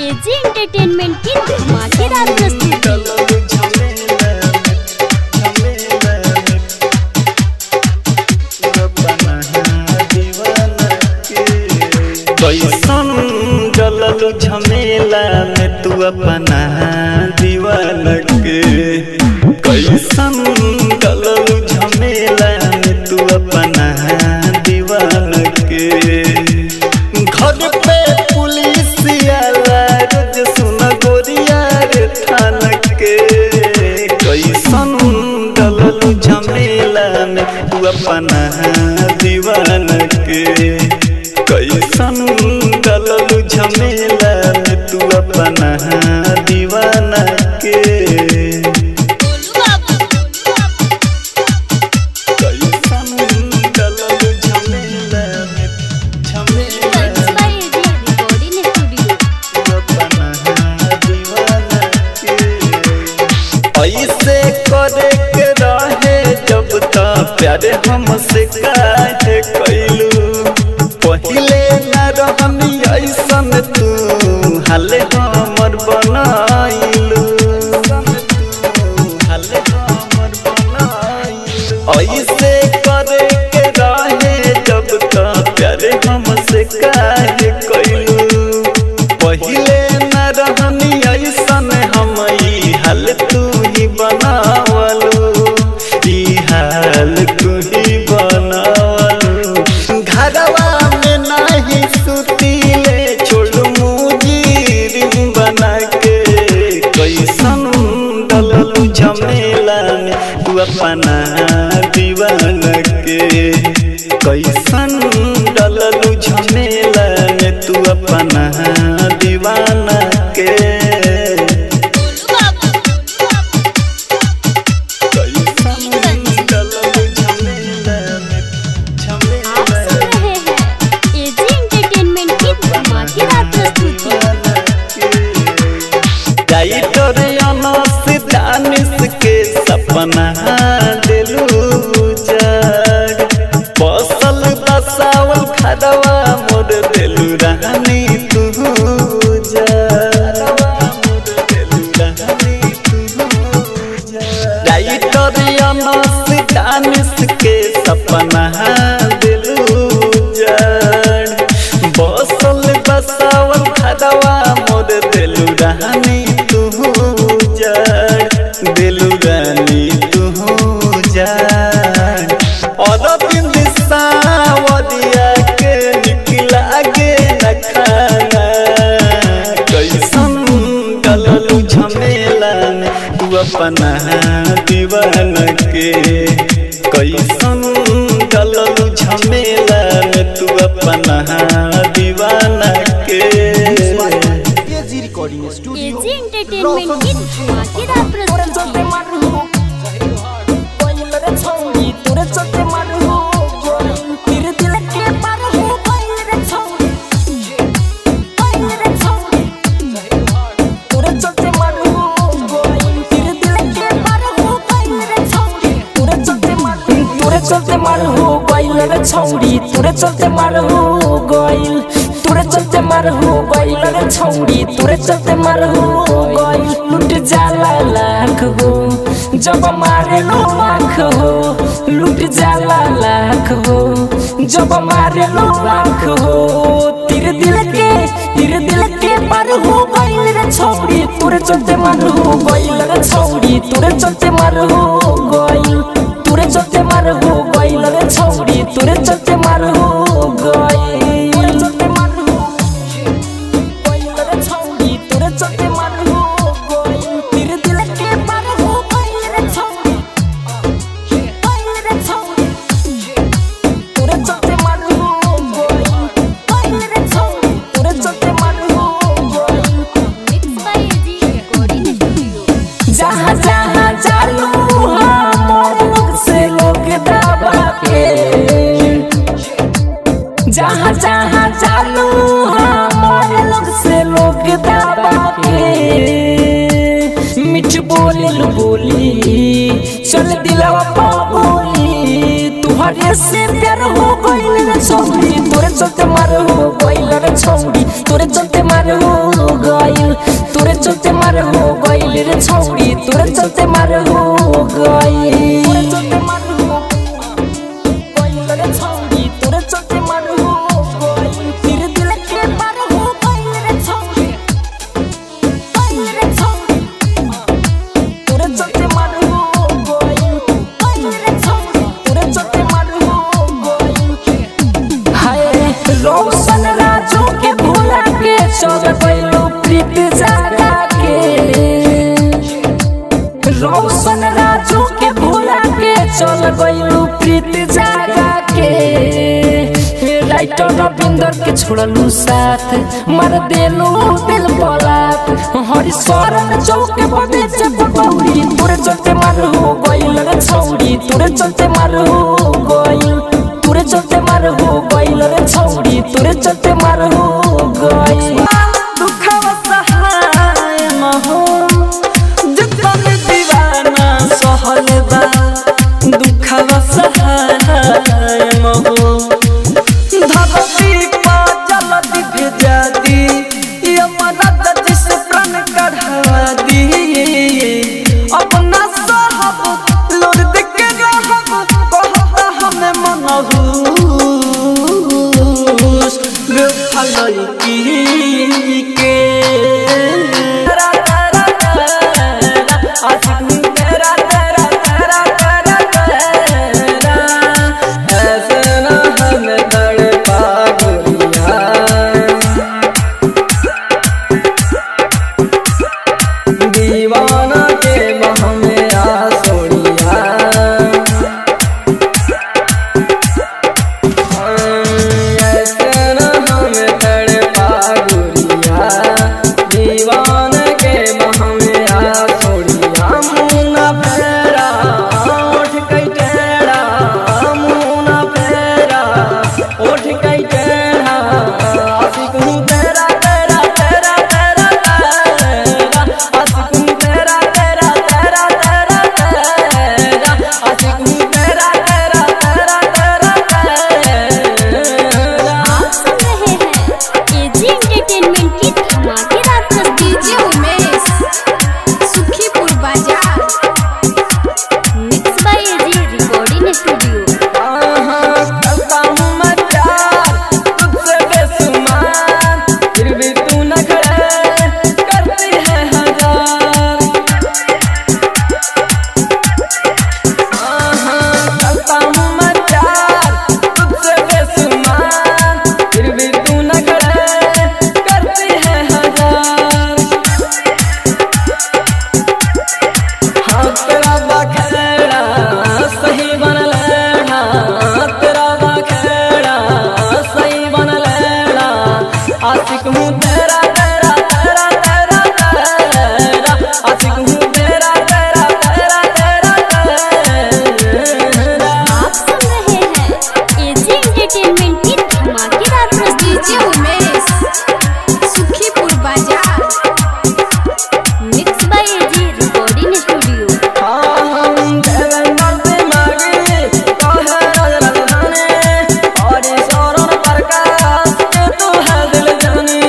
AG entertainment की धमाकेदार प्रस्तुति कैसन जललू झमेला में तू अपना दीवान के कैसन जललू झमेला में तू अपना दीवान के घर पे पुलिस आला रोज सुन गोरिया रे थान के कैसन जललू झमेला में तू अपना दीवान के कैसन गललू झमेला में तू अपना दीवाना के कैसन गललू झमेला में झमेला Mixed by AG Recording Studio. तू अपना दीवाना के ऐसे करे के रहे जब तक प्यारे हमसे काहे कैलू पहिले न रहनी ऐसन तू हाले हमर बनाइलू हाले हमर बनाइलू ऐसे करे के रहे जब तक प्यारे हमसे काहे कैलू पहिले न रहनी ऐसन हम ई हाल तू ही बनावलू ई हाल तू ही बनावलू घरवा में नाही सुतीले छोड़ मुजीर बना के कैसन डललू झमेला में तू अपना दीवान के कैसन डललू झमेला में तू अपना दीवाना के कैसन डललू झमेला में आप झमेला सुन रहे हैं एजी एंटरटेनमेंट की धमाकेदार प्रस्तुति डाइटर अनस दानिश के सपना दिलू जग बसल बसावल खदवा मोर दिलू रानी तू डाइटर अनस दानिश के सपना दिलू जग बसल बसावल खदवा मोर दिलू रानी तू जड़ दिलू रानी तू जड़ और बिंद सावरिया के निकला गे न खाना कैसन गललू झमेला में तू अपना दीवान के कैसन गललू झमेला में तू अपना दीवाना के AG recording studio AG entertainment की धमाकेदार प्रस्तुति चलते मार हो गइल रे छौरी तोरे चलते मार हो गइल तोरे चलते मार हो गइल रे छौरी तोरे चलते मार हो गइल लुट जाला लाख हो जब मारे लो आँख हो लुट जाला लाख हो जब मारे लो आँख हो तेरे दिल के तेरे दिल के पार हो गइल रे छौरी तोरे चलते मार हो गइल रे छौरी तोरे चलते मार हो गइल तोरे चलते मार हो गइल रे छौरी तोरे चलते मार हो गइल तोरे चलते मार हो गइल रे छौरी तोरे चलते मार हो गइल तेरे दिल के पार हो गइल रे छौरी गइल रे छौरी तोरे चलते मार हो गइल गइल रे छौरी तोरे चलते मार हो गइल mix by AG recording studio जहाँ जहाँ चालू हम लोग से लोग दबा के जहाँ जहाँ चालू हम लोग से लोग दबा के मिठ बोली लु बोली चल दिलवा पा बोली तुहरे से प्यार हो गइल रे छौरी तोरे चलते मार हो गइल रे छौरी तोरे चलते मार हो गइल गइल तोरे चलते मार हो गइल रे छौरी तोरे चलते मार हो गइल तोरे चलते मार हो गइल रे छौरी तोरे चलते मार हो गइल तेरे दिल के पार हो गइल रे छौरी गइल रे छौरी तोरे चलते मार हो गइल गइल रे छौरी तोरे चलते मार हो गइल हाय रोशन राजू के भूला के चल गइलो प्रीत जागा के रोशन राजू के भूला के चल गइलो प्रीत जागा के राइटर रविंदर के छोड़लू साथ मार देलू दिल पलात हरी शरण चौक बदे चपकौड़ी तोरे चलते मार हो गइल रे छौड़ी तोरे चलते मार हो गइल तोरे चलते मार हो गइल रे छौड़ी तोरे चलते मार हो गइल दुखवा सहाय न हो जतन दीवाना सहल बा दुखवा सहाय न हो धरती पर जल्दी भेजा दी ये मदद जिस प्राण कढ़ा दी अपना साहब लोर देख के रहब कहता हमें मनहूस बेफल की के तेरा तेरा तेरा आशिक तेरा तेरा तेरा तेरा तेरा ऐसे ना हमें तड़पा गोरिया दीवाना के बह में आ सोनिया ऐसे न हमें तड़पा गोरिया दीवाना के बह में आ सोनिया मुना फेरा उठ कई टेढ़ा मुना फेरा उठ कई टेढ़ा आशिक हूँ तेरा तेरा तेरा तेरा तेरा आशिक हूँ तेरा तेरा तेरा तेरा तेरा आशिक हूँ तेरा तेरा तेरा तेरा तेरा आप सुन रहे हैं एजी एंटरटेनमेंट की धमाकेदार प्रस्तुति उमेश सुखीपुर बाजार mix by AG recording studio करता हूँ मैं प्यार तुझसे बेसुमार फिर भी तू न खड़े करती है हजार करता हूँ मैं प्यार तुझसे बेसुमार फिर भी तू न खड़े करती है हजार हाँ तेरा बखेड़ा सही बन लेना तेरा बखेड़ा सही बन लेना आशिक हूँ तेरा तेरा तेरा तेरा तेरा आशिक हूँ तेरा तेरा तेरा तेरा तेरा आप सुन रहे हैं एजी एंटरटेनमेंट की धमाकेदार प्रस्तुति उमेश सुखीपुर बाजार mix by AG recording studio हम देवेंद्र दिमागी कहे राजधानी और शरण प्रकाश के तू है दिल जानी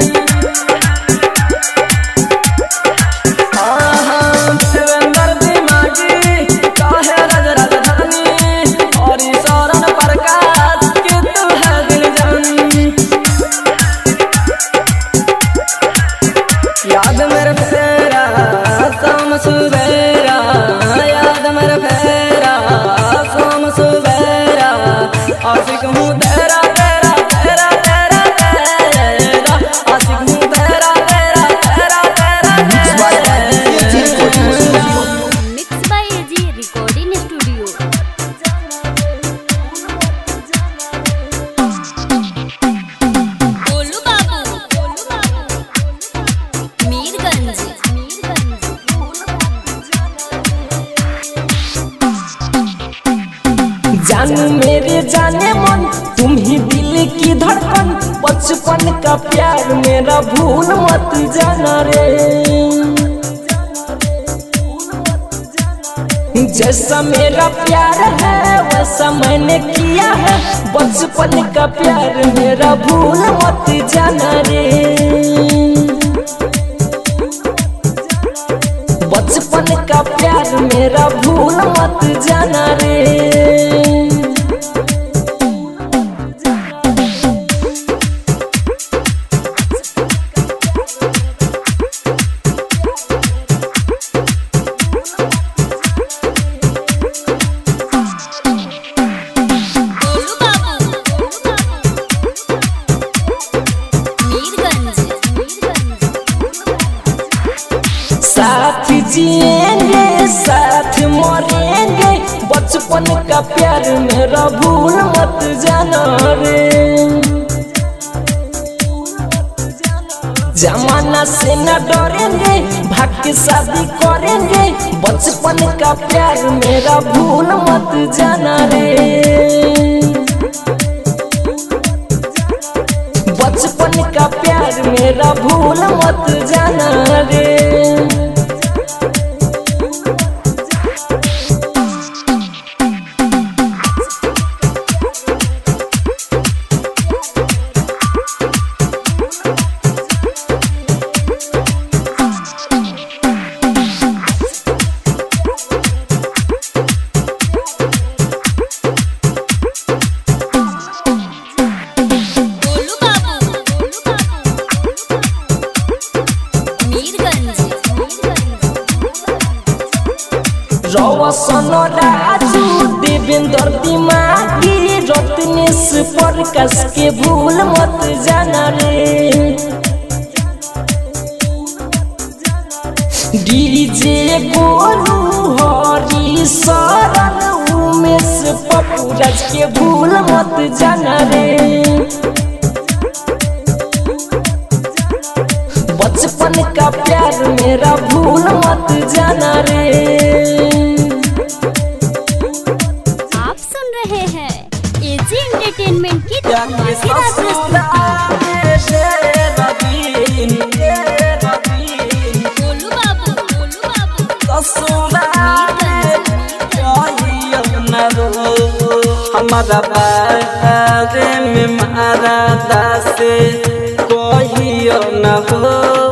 हम देवेंद्र दिमागी कहे राजधानी और शरण प्रकाश के तू है दिल जानी याद मेरे फेरा शाम सुबेरा याद मेरे फेरा शाम सुबेरा आशिक हूँ तेरा तेरा तेरा तेरा तेरा आशिक हूँ तेरा तेरा तेरा तेरा तेरा mix by AG recording studio Golu बाबू गोलू बाबू मीरगंज जानू मेरे जाने मन तुम ही दिल की धड़कन बचपन का प्यार मेरा भूल मत जाना रे जैसा मेरा प्यार है वैसा मैंने किया है बचपन का प्यार मेरा भूल मत जाना रे मत जाना रे गोलू बाबू मीरगंज साथ जिएंगे साथ मरेंगे बचपन का प्यार मेरा भूल मत जाना रे जमाना से न डरेंगे भाग के शादी करेंगे बचपन का प्यार मेरा भूल मत जाना रे बचपन का प्यार मेरा भूल मत जाना रे गोलू बाबू मीरगंज रौसन राजू देवेंद्र दिमागी रत्नेश प्रकाश के भूल मत जाना रे डीजे गोलू हरी शरण उमेश पपुराज के भूल मत जाना रे बचपन का प्यार मेरा भूल मत जाना रे आप सुन रहे हैं एजी एंटरटेनमेंट की धमाकेदार प्रस्तुति गोलू बाबू गोलू बाबू हमारा बारे में मारा दासे कहियो न हो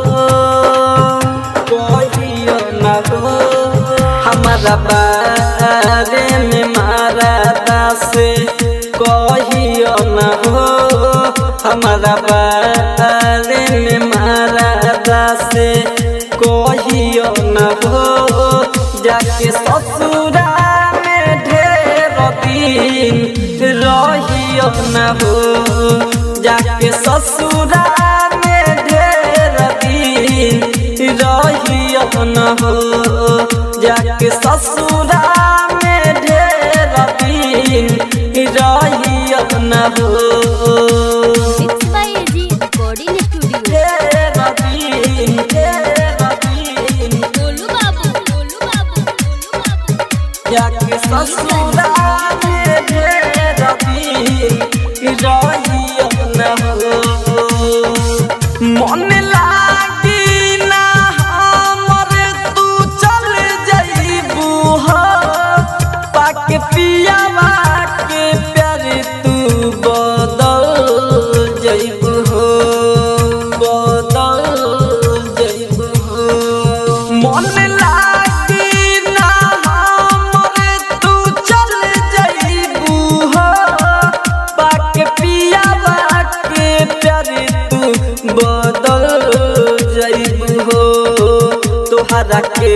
कहियो न हो हमारा बारे में मारा दासे कहियो न हो हमारा बारे में मारा दासे कहियो न हो जाके ससुरा में ढेर दिन रहियो न हो जाके ससुरा में ढेर दिन रहियो न हो जाके ससुरा में ढेर दिन रहियो न हो mix by AG recording studio ढेर दिन ढेर दिन गोलू बाबू गोलू बाबू गोलू बाबू जाके ससुरा में ढेर दिन रहियो न हो मन लागी ना हमर तू चल जइबू हो पाके पियावा के प्यार तू बदल जइबू हो बदल जइबू हो मन लागी ना हमर तू चल जइबू हो पाके पियावा के प्यार तू बदल जइबू हो तोहरा के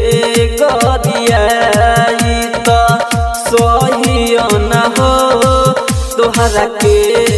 गरियाई त सही न हो तोहरा के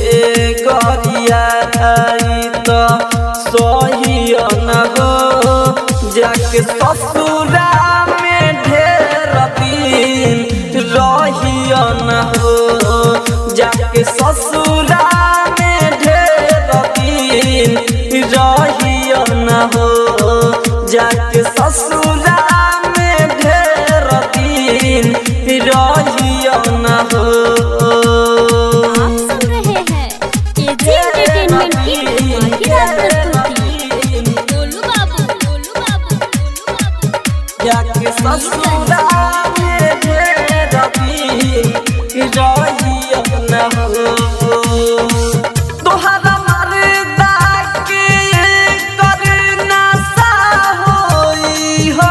गरियाई त सही न हो जाके ससुरा में ढेर दिन रहियो न हो जाके ससुरा में ढेर दिन रहियो न हो जाके ससुरा में ढेर दिन रहियो न हो आप सुन रहे हैं एजी एंटरटेनमेंट की धमाकेदार प्रस्तुति गोलू बाबू गोलू बाबू गोलू बाबू जाके ससुरा में ढेर दिन रहियो न हो तोहरा मरदा के करना सा होई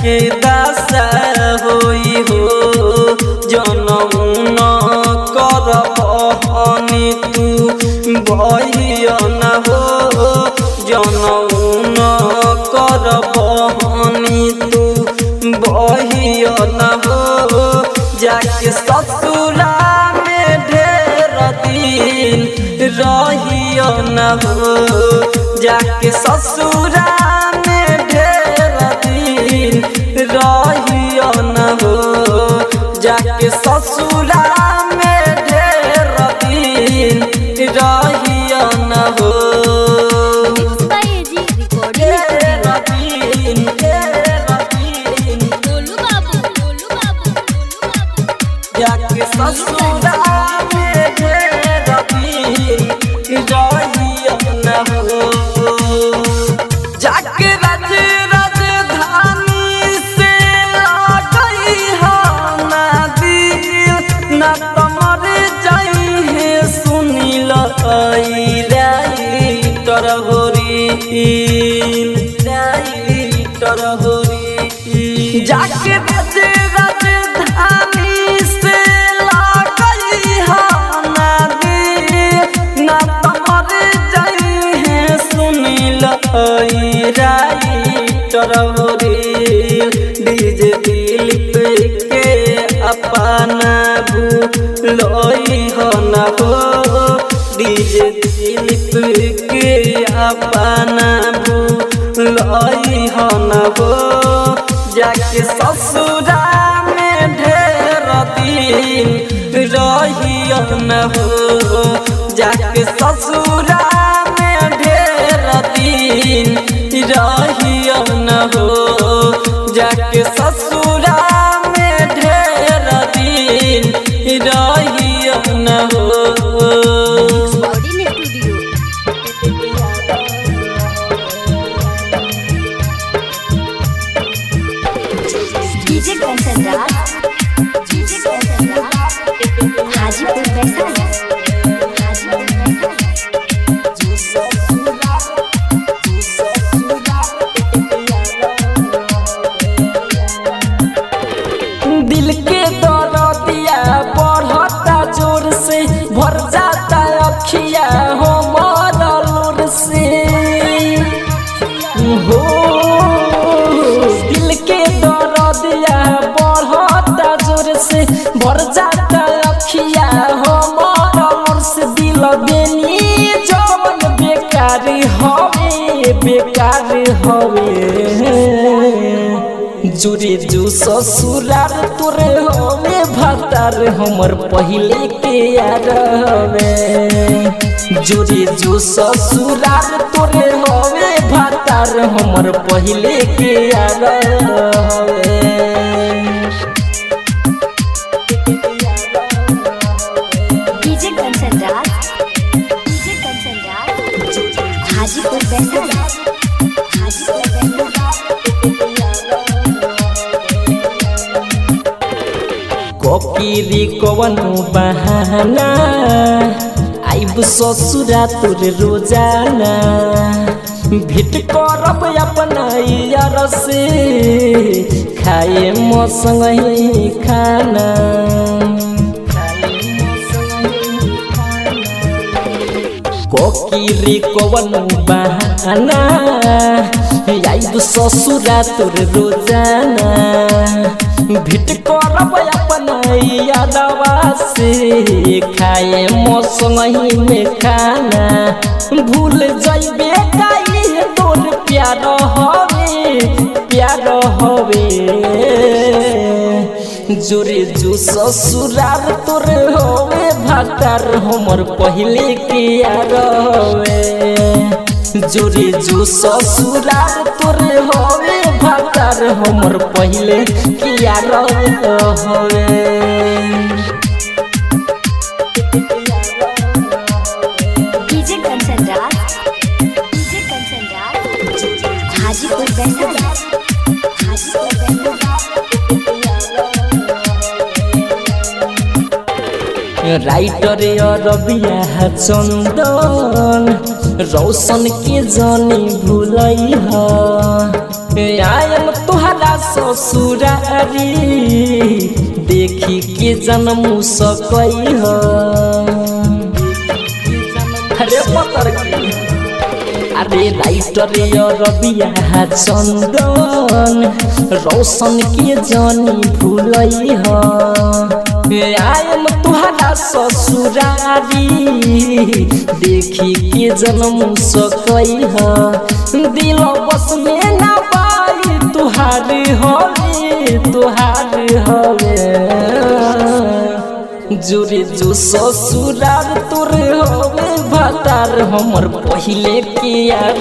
के दासा होई हो जनऊ न कर बहनी तू बहिया न हो जनऊ न कर बहनी तू बहिया न हो जाके ससुरा में ढेर दिन रहियो न हो जाके ससुरा में ढेर दिन रहियो न हो जाके ससुरा में ढेर दिन रहियो न हो मिक्स बाय एजी रिकॉर्डिंग ढेर दिन ढेर दिन गोलू बाबू गोलू बाबू गोलू बाबू जाके ससुरा में ढेर दिन रहियो न हो जाके राज राजधानी से आ गई हो ना दिल ना तमर जाई है सुनील आई राइटर होरी राइटर होरी जाके राज राजधानी से ला गई हो ना दिल ना तमर जाई है सुनील आई राइटर होरी डीजे दिलीप के अपना भूलोई हो न हो डीजे दिलीप के अपना भूलोई हो न हो जाके ससुरा में ढेर दिन रहियो न हो जाके ससुरा में ढेर दिन रहियो न हो जाके ससुरा में ढेर दिन रहियो न हो बॉडी studio DJ Kanchan Raj DJ Kanchan Raj Hajipur Vaishali Hajipur Vaishali दिल के दरदिया बढ़ता जोर से भर जाता अखिया हो मरलूर से हो दिल के दरदिया बढ़ता जोर से भर जाता अखिया हो मरलूर से दिल बेनी जवन बेकार हवे बेकार हवे जुरे जू ससुरार तोरे हवे भतार हमर पहिले के यार हवे जुरे जू ससुरार तोरे हवे भतार हमर पहिले के यार हवे डीजे कंसन राज डीजे कंसन राज हाजीपुर वैशाली हाजीपुर वैशाली कोकिरी कवन बहाना आइब ससुरा तोर रोजाना भेट करब अपना यार से खाए मसँग ही खाना कोकिरी कवन बहाना आइब ससुरा तोर रोजाना भेट करब अपना यादवा से खाए मौसम में खाना भूल जइबे काई तोर प्यार हवे प्यार हवे जोरे जो ससुरार तोर होवे भातार हमर पहिले के यार हवे जोरे जो ससुरार तोर होवे भातार हमर पहिले के यार हवे DJ Kanchan Raj DJ Kanchan Raj Hajipur Vaishali Hajipur Vaishali writer Rabia Chandan रौशन के जानी भूलई ह आयम तुहरा ससुरारी देखी के जन्म सकई ह अरे पतर की अरे राइटर रबिया चंदन रोशन के जानी भूलई ह आयम तुहरा ससुरारी देखी के जन्म सकई ह दिल बस में ना पाई तुहार हवे तुहार हवे जोरे जो ससुरार तोर हवे भातार हमर पहिले के यार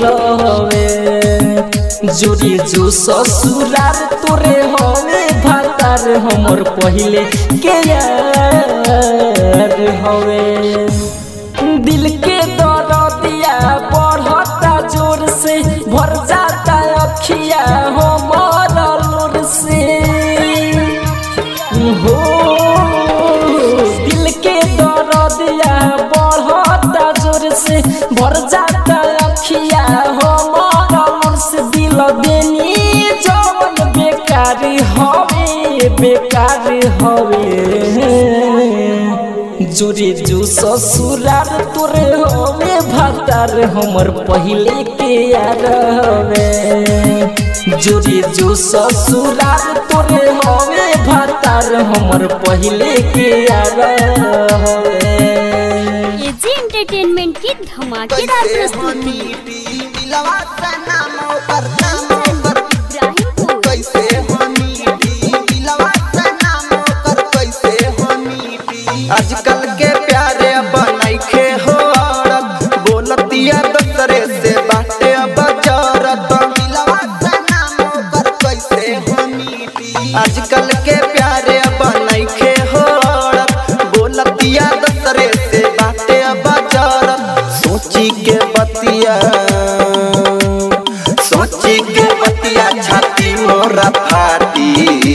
हवे जोरे जो ससुरार तोरे हवे भातार हमर पहिले के यार हवे दिल के दरदिया बढ़ता जोर से भर जाता अखिया हमर लोर से हो दिल के दरदिया बढ़ता जोर से भर जाता अखिया हमर लोर से दिल देनी जवन बेकार हवे बेकार हवे जोरे जो ससुरार तोरे हवे भातार हमर पहिले के यार हवे जोरे जो ससुरार तोरे हवे भातार हमर पहिले के यार हवे एजी एंटरटेनमेंट की धमाकेदार प्रस्तुति इब्राहिमपुर आजकल के प्यारे बनैखे हो औरत बोलतिया दूसरे से बाटे अब जरत आजकल के प्यारे बनैखे हो औरत बोलतिया दूसरे से बाटे अब जरत सोची के बतिया सोची के बतिया छाती मोरा फाटी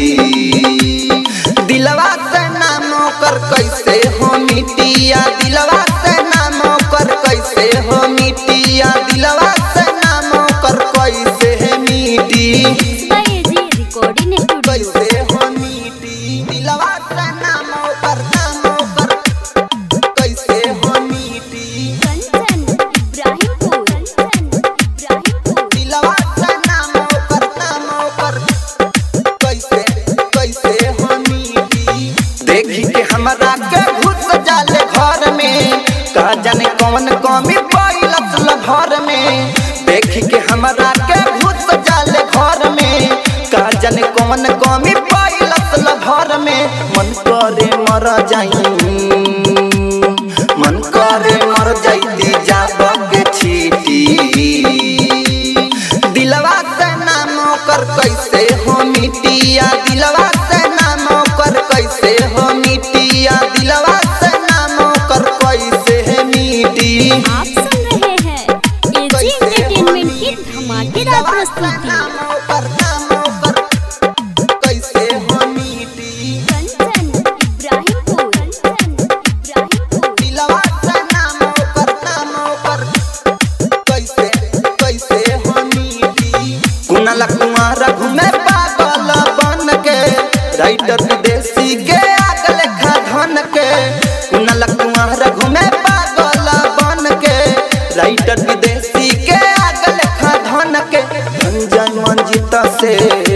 दिलवा से नाम कर कैसे हो मिटिया दिलवा से नाम कर कैसे हो मिटिया दिलवा से नाम कर कैसे है मिटी बाय एजी रिकॉर्डिंग स्टूडियो कैसे हो मिटी दिलवा से नाम कर नाम कर कैसे हो मिटी कंचन इब्राहिमपुर कंचन इब्राहिमपुर दिलवा से नाम कर नाम कर कैसे कैसे हो मिटी देखी के हमरा के घुस जाले घर में का जाने कौन कमी पैलस घर में देखी के हमरा के घुस जाले घर में का जाने कौन कमी पैलस घर में मन करे मर जाई मन करे मर जाइती जाब के छीटी दिलवा से नाम कर कैसे हो मिटिया दिलवा से नाम कर कैसे हो मिटिया दिलवा से नाम कर कैसे है मिटी आप सुन रहे हैं एजी एंटरटेनमेंट की धमाकेदार प्रस्तुति कैसे हो मिटी कंचन इब्राहिमपुर कंचन इब्राहिमपुर दिलवा से नाम कर नाम कर कैसे कैसे हो मिटी कुनाला कुमार घूमे पागल बन के राइटर विदेशी के आग लेखा धन के कुनाला कुमार घूमे पागल बन के राइटर विदेशी के आग लेखा धन के धनजय मंजिता से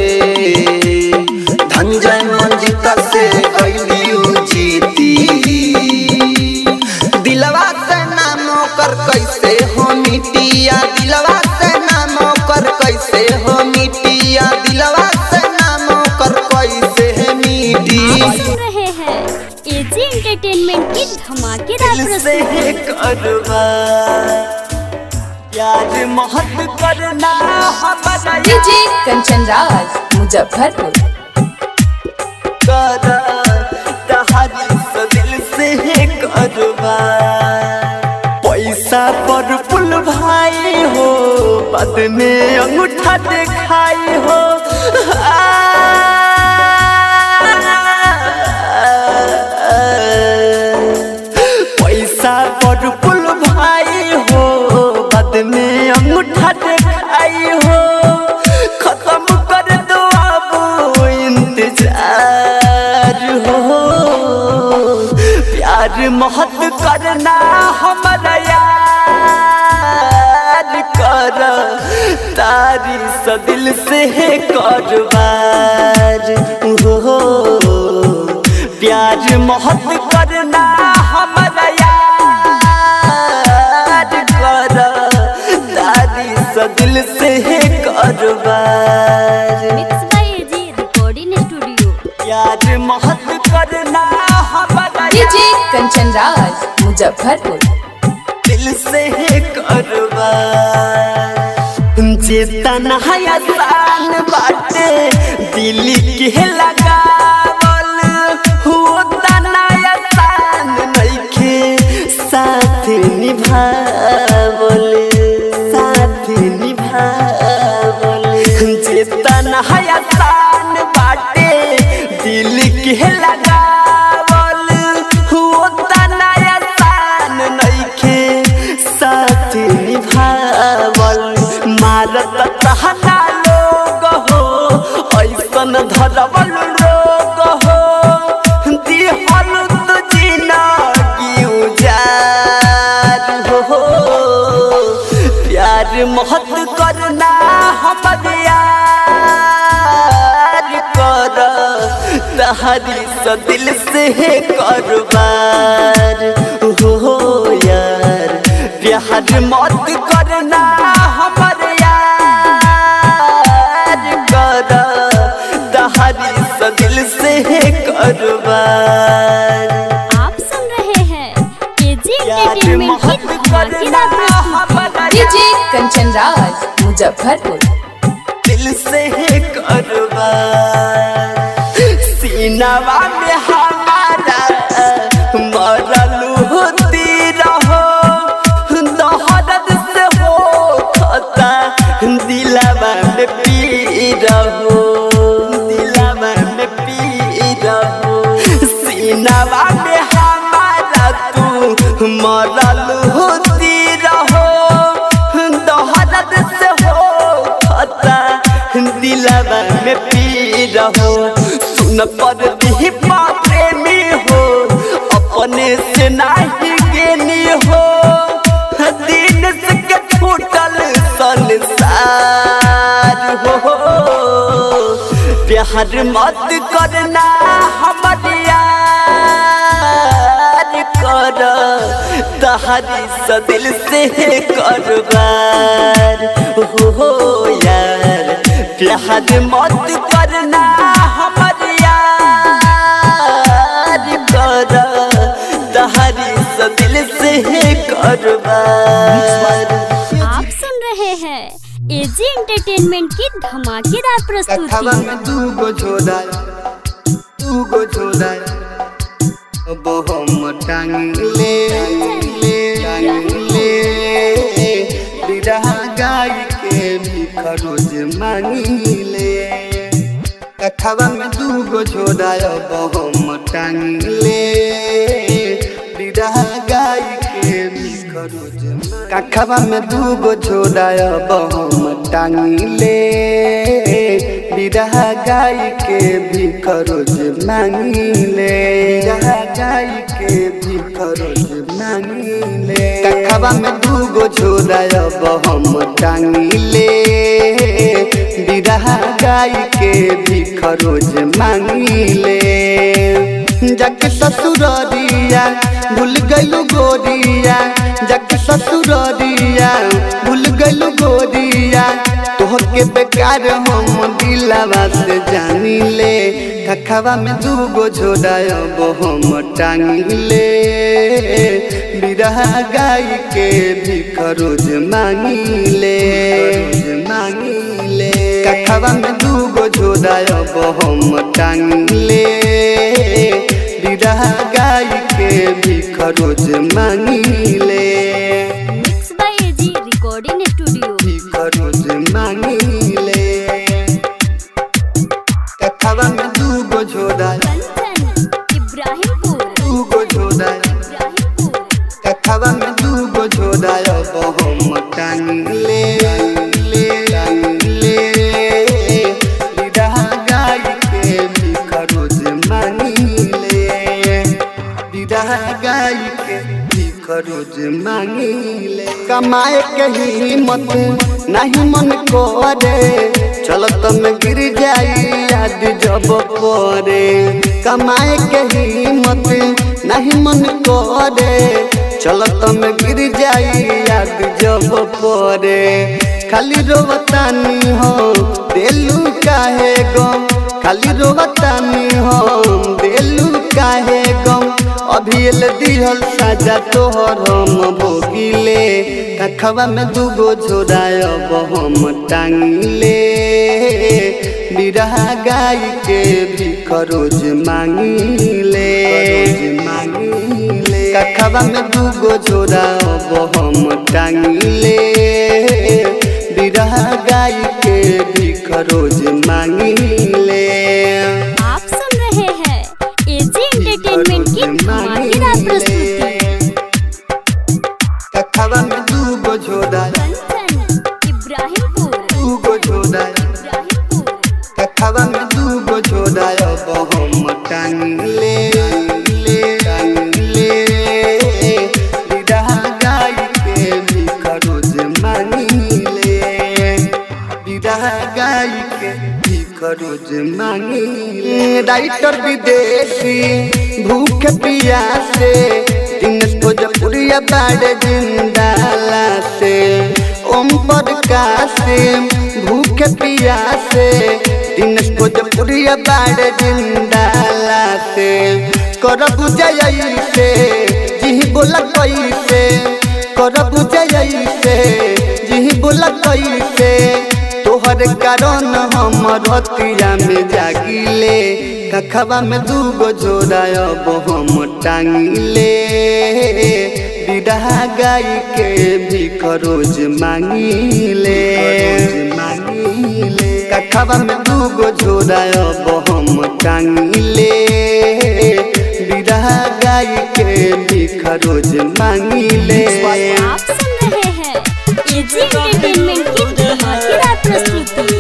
धनजय मंजिता से गईली जीती दिलवा से नाम कर कैसे हो मिटिया दिलवा से नाम कर कैसे हो मिटिया दिलवा से नाम कर कैसे है मिटी आप सुन रहे हैं एजी एंटरटेनमेंट की धमाकेदार प्रस्तुति करवा प्यार मोहब्बत करना हमारा डीजे कंचन राज मुजफ्फरपुर करा कहानी से दिल से करवा पैसा पर पुल भाई हो बाद में अंगूठा दिखाई हो पैसा पर पुल भाई हो बाद में अंगूठा दिखाई हो खत्म प्यार मोहत करना हमारा यार कर तारी स दिल से है करवार हो प्यार मोहत करना हमारा यार कर तारी स दिल से है करवार mix by AG recording studio प्यार मोहत करना हमारा डीजे कंचन राज मुजफ्फरपुर दिल से है करवार चेतना आसान बाटे दिल के लगावल होता ना आसान नइखे साथ निभावल साथ निभावल चेतना आसान बाटे दिल के लगावल होता ना आसान नइखे साथ निभावल मारत तहना लोग हो ऐसन धरवल रोग हो दिहल तो जिंदगी उजार हो प्यार मोहत करना हमर यार कर तहरी स दिल से करवार हो यार प्यार मत करना हमर यार कर तहरी स दिल से करवार आप सुन रहे हैं एजी प्यार एंटरटेनमेंट मोहत की धमाकेदार करना प्रस्तुति हमर डीजे कंचन राज मुजफ्फरपुर दिल से है करवार सीनावा में हमारा मरलू होती रहो दहरद से हो खता दिलावा में पी रहो दिलावा में पी रहो सीनावा में हमारा तू मरलू होती रहो दहरद से हो खता दिलावा में पी रहो सुन पर दी प्रेमी हो अपने से नाही गेनी हो दिन से के छूटल संसार हो प्यार मत करना हमर यार कर तहरी स दिल से करवार हो यार प्यार मत करना हमर यार कर तहरी स दिल से करवार आप सुन रहे हैं एजी एंटरटेनमेंट की धमाकेदार प्रस्तुति कथवा में दू गो झोला दू गो झोला अब हम टांग ले ले टांग ले बिरहा गाय के भी खरोज मांगी ले कथवा में दू गो झोला अब हम टांग ले बिरहा गाय के भी खरोज कखवा में दू गो झोला अब हम टांग ले बिरहा गाय के भी खरोज मांगी ले बिरहा गाय के भी खरोज मांगी ले कखवा में दू गो झोला अब हम टांग ले बिरहा गाय के भी खरोज मांगी ले जग ससुरिया भूल गलू गोरिया जग ससुरिया भूल गलू गोरिया तोहर के बेकार हम दिलावा से जानी ले खखवा में दू गो झोड़ा अब हम टांग ले बिरहा गाय के भी खरोज मांगी ले मांगी ले कखवा में दू गो झोड़ा अब हम टांग ले बिरहा गाय के भी खरोज मांगी ले mix by AG recording studio भी खरोज मांगी ले कखवा में दू गो झोड़ा कंचन इब्राहिमपुर दू गो झोड़ा इब्राहिमपुर कखवा में दू गो झोड़ा अब हम टांग ले ले टांग ले बिरहा गाय के भी खरोज मांगी ले बिरहा गाय के भीख रोज मांगिले कमाए के हिम्मत नहीं मन करे चलत में गिर जाई याद जब परे कमाए के हिम्मत नहीं मन करे चलत में गिर जाई याद जब परे खाली रोवतानी हो देलू काहे गम खाली रोवतानी हो देलू काहे गम अभी एल दिहल साजा तोहर हम भोगिले कखवा में दूगो झोरायब हम टांगिले बिरहा गाय के भीख रोज मांगिले मांगिले कखवा में दूगो झोरायब हम टांगिले बिरहा गाय के भीख रोज मांगिले आप सुन रहे हैं एजी एंटरटेनमेंट की धमाकेदार प्रस्तुति कखवा में दूगो झोरा कंचन इब्राहिमपुर दूगो झोरा इब्राहिमपुर कखवा में दूगो झोरा अब हम टांगले ले टांगले बिरहा गाय के भीख रोज मांगिले बिरहा गाय के भीख रोज मांगिले राइटर विदेशी भूख पियासे दिन भोजपुरिया बाड़ जिंदाला से ओम प्रकाश भूख पियासे दिन भोजपुरिया बाड़ जिंदाला से करब जय से जी बोला कैसे करब जय से जी बोला कैसे तोहर कारण हम रतिया में जागिले कखवा में दूगो जोड़ायब हम टांगिले बिरहा गाय के भीख रोज मांगिले मांगिले कखवा में दूगो जोड़ायब हम टांगिले बिरहा गाय के भीख रोज मांगिले आप सुन रहे हैं एजी एंटरटेनमेंट की धमाकेदार प्रस्तुति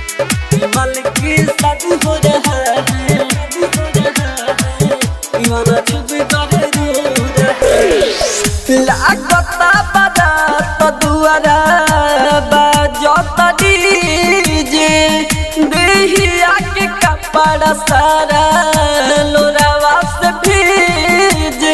लागता बारात दुआरा बाजत डीजे देहिया के कपड़ा सारा लोरावा से भीजे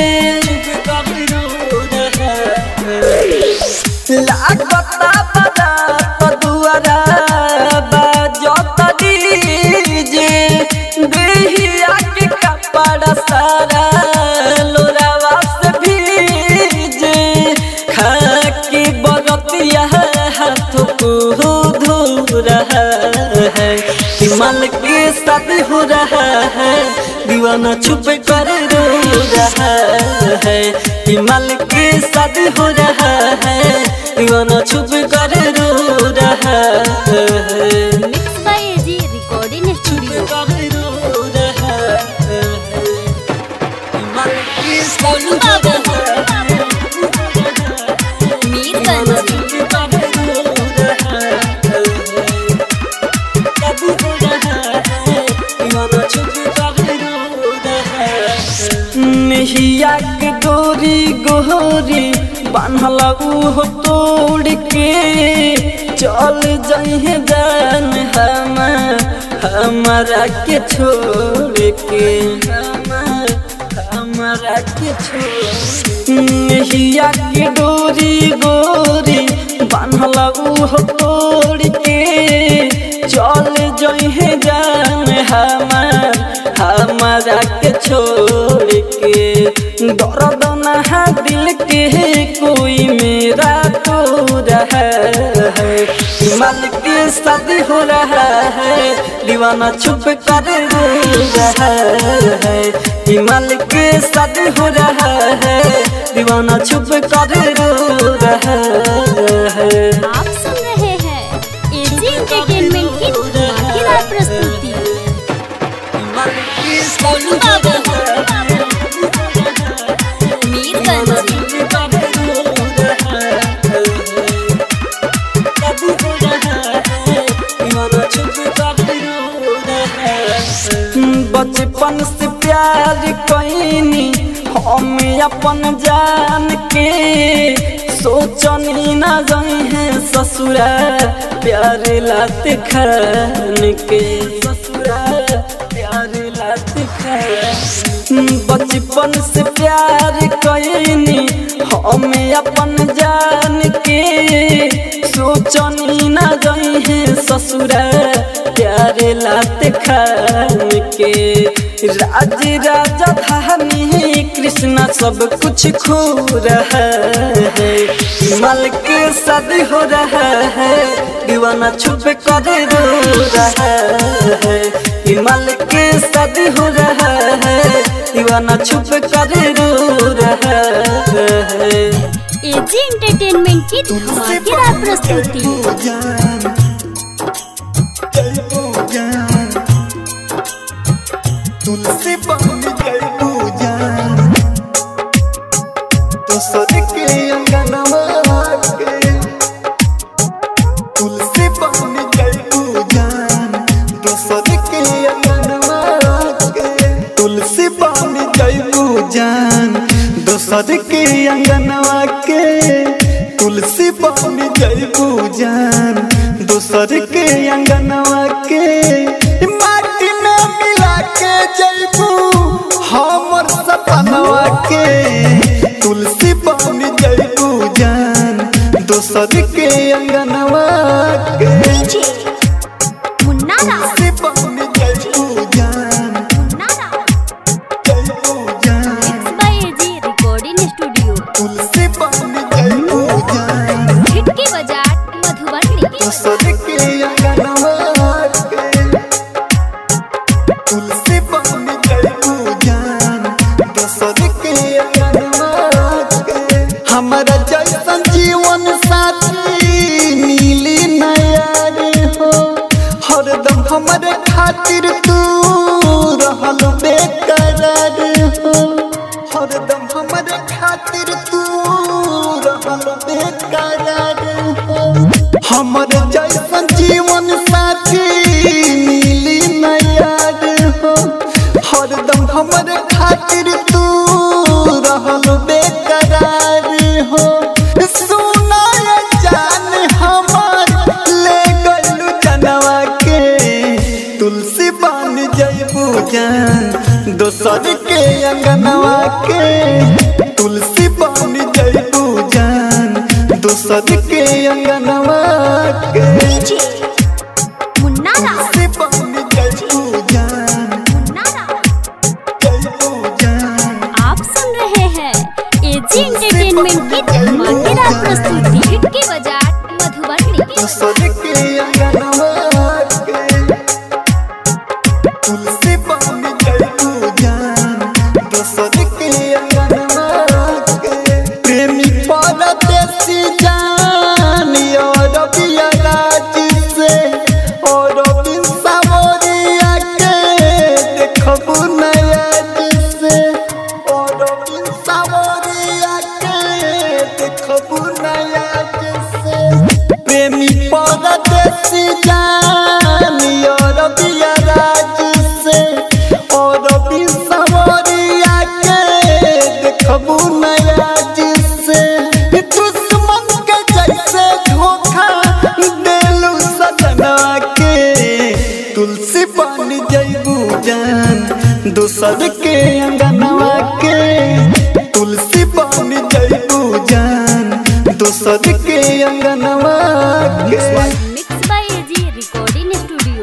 लागता बारात दुआरा बाजत डीजे देहिया के कपड़ा सारा लोरावा से भीजे खाकी बरतिया हाथ को धो रहा है हिमाल के साथ हो रहा है दीवाना छुप कर रो रहा है हिमाल के साथ हो रहा है दीवाना छुप कर रो रहा है mix by AG recording studio रो रहा है हिमाल के साथ गोलू बाबू मीरगंज नहिया के गोरी गोरी बान्हल उहो तोड़ के चल जहे जान हम हमारा के छोड़ के हम- हमारा के छोड़ नहिया के डोरी गोरी बान्हल उहो तोड़ के चल जहे जान हमार हमारा के छोड़ के दर्द नहा दिल के कोई मेरा तो रहा है हिमाल के शादी हो रहा है दीवाना छुप कर रो रहा है हिमाल के शादी हो रहा है दीवाना छुप कर रो रहा है आप सुन रहे हैं एजी एंटरटेनमेंट की धमाकेदार प्रस्तुति गोलू बाबू मीरगंज बचपन से प्यार कैनी हम अपन जान के सोचनी न जाई है ससुरा प्यार लात खान के ससुरा प्यार लात खान बचपन से प्यार कैनी हम अपन जान के सोचनी न जाई है ससुरा प्यार लात खान के राज राजा धानी कृष्णा सब कुछ खो रहा है मल के शादी हो रहा है दीवाना छुप कर रो रहा है हिमाल के शादी हो रहा है दीवाना छुप कर रो रहा है एजी एंटरटेनमेंट की धमाकेदार प्रस्तुति तुलसी बन गई पूजान तो सर के अंगनवा के तुलसी बन गई पूजान तो सर के अंगनवा के तुलसी बन गई पूजान दोसर के अंगनवा के तुलसी बन गई पूजान दोसर के अंगनवा के माटी में मिला के जैबू हमर सपनवा के तुलसी बन जैबू जान दोसर के अंगनवा के मुन्ना राव तुलसी बन जैबू जान मुन्ना राव जैबू जान mix by AG recording studio तुलसी बन जैबू जान खिड़की बाजार मधुबनी दोसर के अंगनवा के तुलसी बन जैबू जान दोसर के अंगनवा के हमारा जैसन जीवन साथी मिली नया रे हो हरदम हमारे खातिर तू रहल बेकरार हो हरदम हमारे खातिर तू रहल बेकरार हो हमर जैसन जीवन साथी मिली नया रे हो हरदम हमर खातिर तू रहल बेकरार हो सुना ये जान हमर ले गलू जनवा के तुलसी बन जैबू जान दोसर के अंगनवा के तुलसी बन जैबू जान दोसर के अंगनवा के मुन्ना राव तुलसी बन जैबू जान मुन्ना राव जैबू जान आप सुन रहे हैं एजी एंटरटेनमेंट की धमाकेदार प्रस्तुति खिड़की बाजार मधुबनी दोसर के अंगनवा के तुलसी बन जैबू जान दोसर के अंगनवा के प्रेमी परदेसी जान और बिया राज से और बिन सावरिया के देखबू नया से और बिन सावरिया के देखबू नया से प्रेमी परदेसी जान और बिया राज से और बिन सावरिया के देखबू नया से दुश्मन के जैसे धोखा देलू सजना के तुलसी बन जैबू जान दोसर के अंगनवा के तुलसी बन जैबू जान दोसर के अंगनवा के mix by AG recording studio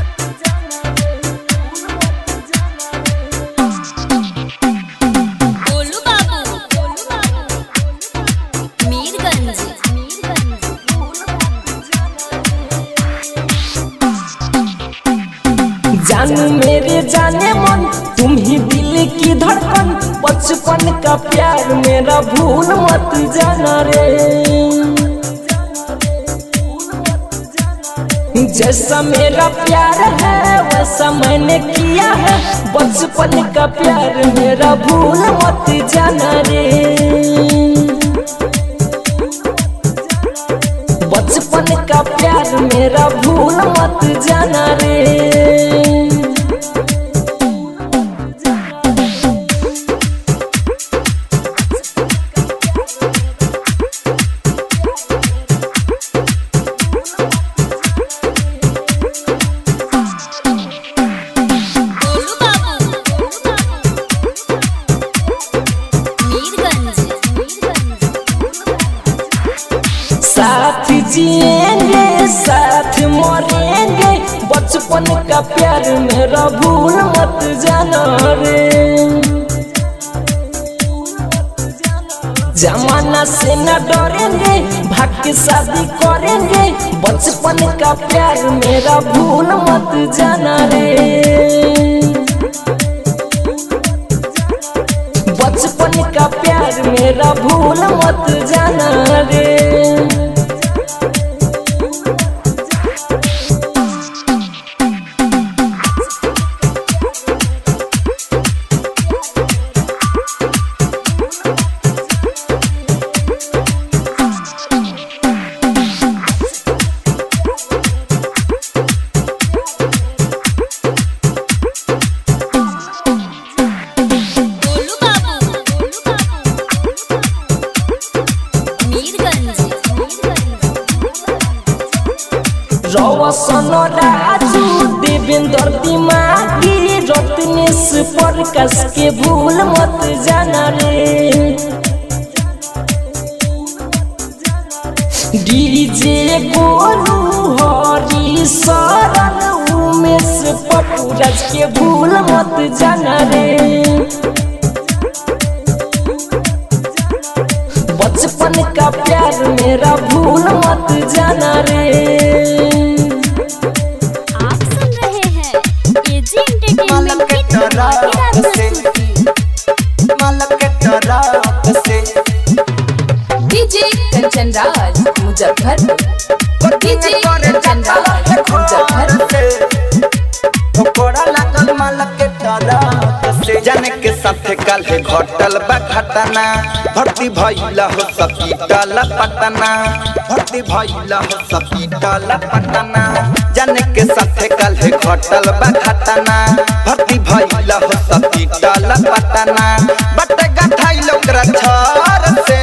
Golu बाबू गोलू बाबू मीरगंज जानू मेरे जाने मन तुम ही दिल की धड़कन बचपन का प्यार मेरा भूल मत जाना रे जैसा मेरा प्यार है वैसा मैंने किया है बचपन का प्यार मेरा भूल मत जाना रे बचपन का प्यार मेरा भूल मत जाना रे का प्यार मेरा भूल मत जाना रे जमाना से न डरेंगे भाग के शादी करेंगे बचपन का प्यार मेरा भूल मत जाना रे बचपन का प्यार मेरा भूल मत जाना रे गोलू बाबू मीरगंज रौसन राजू देवेंद्र दिमागी रत्नेश प्रकाश के भूल मत जाना रे डीजे गोलू हरी शरण उमेश पपुरज के भूल मत जाना रे बचपन का प्यार मेरा भूल मत जाना रे आप सुन रहे हैं एजी एंटरटेनमेंट की धमाकेदार प्रस्तुति डीजे कंचन राज मुजफ्फरपुर डीजे कंचन राज मुजफ्फरपुर जाने के साथे काल्हे घटल बा घटना भर्ती भइला हो सपीटल पटना भर्ती भइला हो सपीटल पटना जाने के साथे काल्हे घटल बा घटना भर्ती भइला हो सपीटल पटना बट गठाइल ओकरा छर से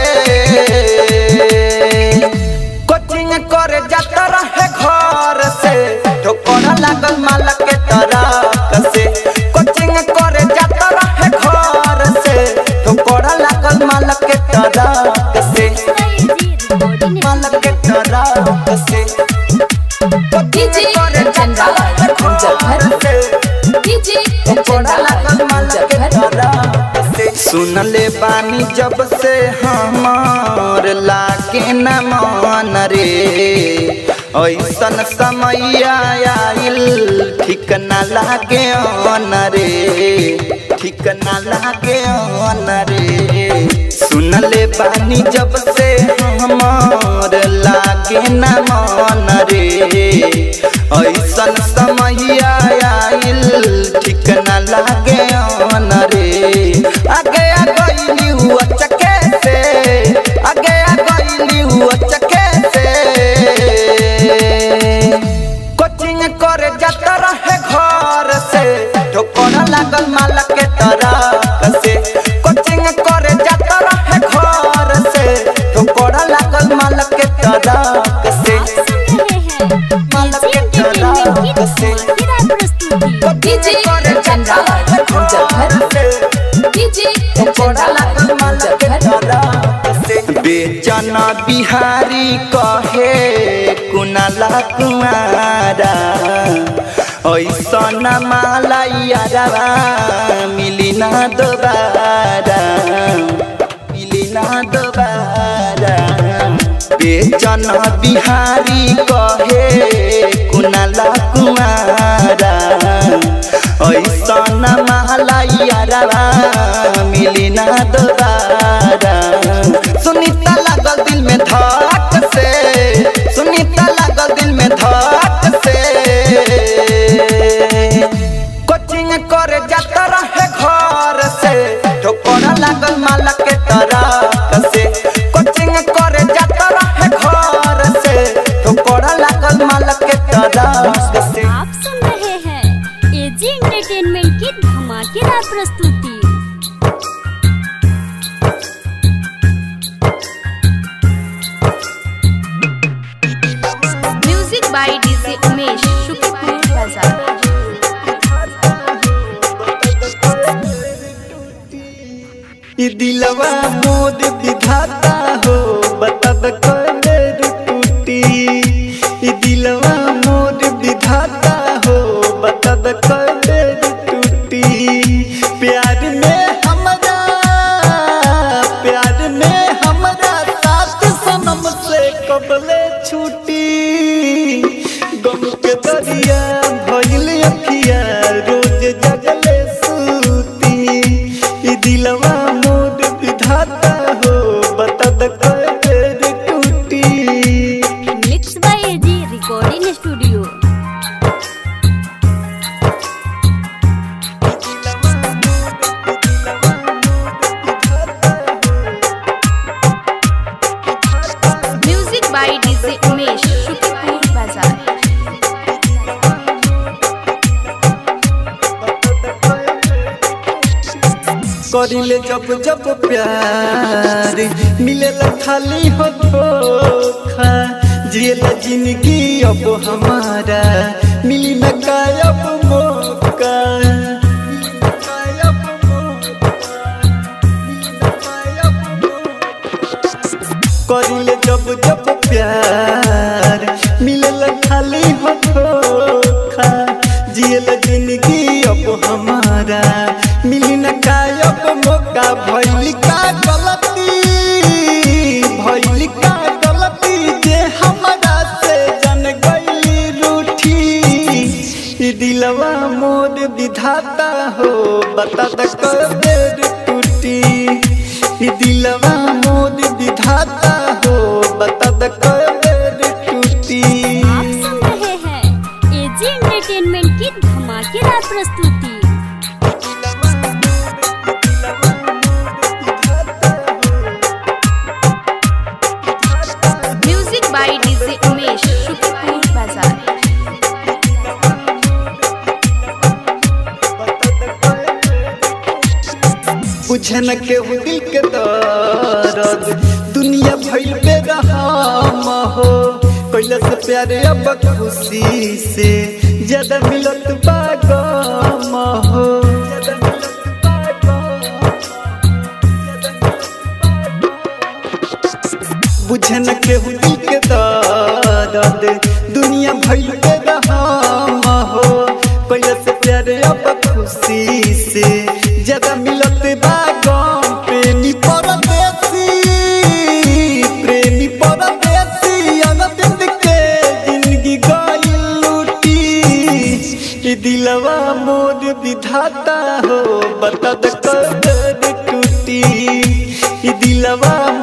कोचिंग करे जात रहे घर से ठोकर लागल मालक के तरफ से कोचिंग करे जात रहे घर से ठोकर लागल मालक के तरफ से एजी रिकॉर्डिंग मालक के तरफ से डीजे कंचन राज मुजफ्फरपुर डीजे कंचन राज मुजफ्फरपुर सुन ले बानी जब से हमार लागे न मन रे ऐसन समय आइल ठीक न लागे अन रे ठीक न लागे अन रे सुन ले बानी जब से हमार लागे न मन रे ऐसन समय आइल ठीक न लागे अन रे आगे आ गईली हुआ चके से आगे आ गईली हुआ चके से कोचिंग करे जात रहे घर से ठोकर लागल मालक के तरफ से कोचिंग करे जात रहे घर से ठोकर लागल मालक के तरफ से आप सुन रहे हैं एजी एंटरटेनमेंट की धमाकेदार प्रस्तुति डीजे कंचन राज मुजफ्फरपुर डीजे कंचन राज मुजफ्फरपुर बेचन बिहारी कहे कुनाला कुमारा ऐसन मालैया मिली ना दोबारा मिली ना दोबारा बेचन बिहारी कहे कुनाला कुमारा ऐसन मालैया मिली ना दोबारा सुनीता लागल दिल में धक से सुनीता लागल दिल में धक से कोचिंग करे जात रहे घर से ठोकर लागल मालक के तरफ से कोचिंग करे जात रहे घर से ठोकर लागल मालक के तरफ से आप सुन रहे हैं एजी एंटरटेनमेंट की धमाकेदार प्रस्तुति म्यूजिक बाय डीजे उमेश शुक्रिया बाजार ई दिलवा मोद विधाता हो बतब कर टूटी ई दिलवा मोद विधाता हो बतब कबले छूटी गम के दरिया भइल अखिया रोज जगले सूती ई दिलवा मोर विधाता हो बता द कए बेर टूटी mix by AG recording studio music by DJ Umesh शुक्रिया बाजार करिले जब जब प्यार मिलेला खाली हो धोखा जिएला जिंदगी अब हमारा मिली न कायब मौका मिली न कायब मौका, मिली न कायब मौका। करिले जब जब प्यार मिलेला खाली हो धोखा जिएला जिंदगी अब हमारा मिली न कायब मौका भइल का गलती भइल का गलती जे हमरा से जन गइली रूठी ई दिलवा मोर विधाता हो बता द कब बेर टूटी ई दिलवा मोर विधाता हो बता द कब बेर टूटी आप सुन रहे हैं एजी एंटरटेनमेंट की धमाकेदार प्रस्तुति म्यूजिक बाय डीजे उमेश शुक्रिया बाजार बुझे न केहू दिल के दर्द दुनिया भइल बेरहम हो पहले से प्यारे अब खुशी से ज्यादा मिलत बा गम हो ज्यादा मिलत बा गम। बुझे न केहू दिल के दर्द दुनिया भइल बेरहम हो पहले से प्यारे अब खुशी से ज्यादा मिलत बा गम प्रेमी परदेसी प्रेमी परदेसी अनबिंद के जिंदगी गइल लूटी ई दिलवा मोर विधाता हो बता द कदर टूटी ई दिलवा